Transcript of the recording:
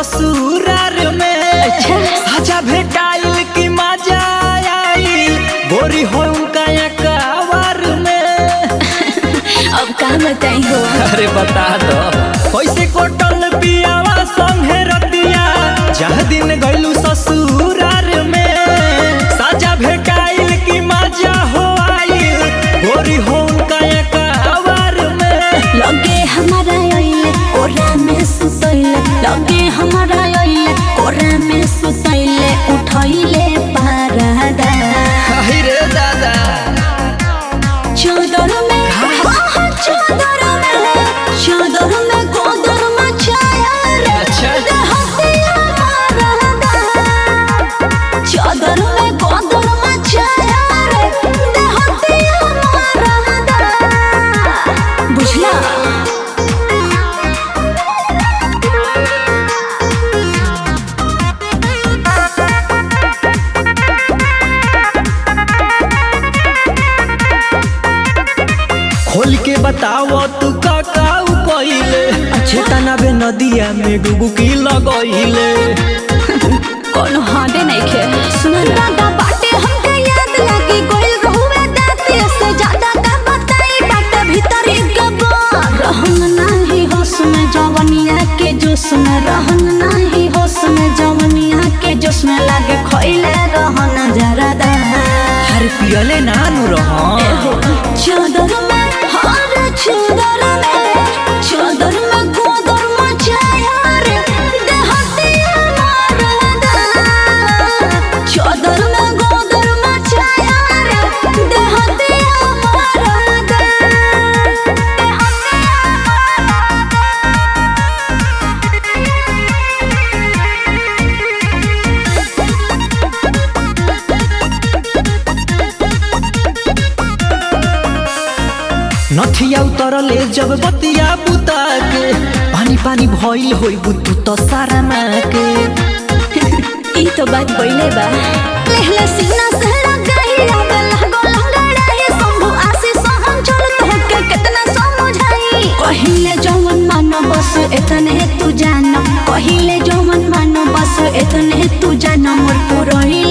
ससुरार में अच्छा। साजा भेटाइल की मजा आई गोरी हो उनका कवार में अब का बताई हो अरे बता दो कैसे कोटल पियावा संगे रतिया जह दिन गइलू ससुरार में साजा भेटाइल की मजा हो आइल गोरी हो उनका कवार में लगे हमारा आइले कोरा में सुतैले लगे हमारा आइले कोरा में सुतैले उठैले पारादा हाय रे दादा चादर में हाँ, चादर में चादर में गोदर मचाया रे अच्छा। देहतिया मारदा चादर में गोदर मचाया रे देहतिया मारदा बुझला खोल के बताओ तू का काऊ कइले अच्छे तनाबे नदिया में डुबकी लगइले कोनो हाडे नहीं खे सुनल दादा बाटे हमके याद लगी गोइल रहुवे दाते से ज्यादा का बताई बाटे भीतर गबा रहन नाही होश में जवनिया के जोश में रहन नाही होश में जवनिया के जोश में लागे खइले रहन जरा दा हर पियले नानु रहन चादर में हर चादर में चादर में गोदर मचाया रे देहतिया मारदा चादर में गोदर मचाया रे देहतिया मारदा नथिया उतरले जब बतिया बुता के पानी पानी भइल होई बुतु त सारा के ई तो बात बोले बा लेहला सीना से लगाई आवे लागो लंगड़ाई संभु आसी सहन चल तो के कितना समझाई कहिले जवन मानो बस इतने तू जानो कहिले जवन मानो बस इतने तू जानो मोर पुरही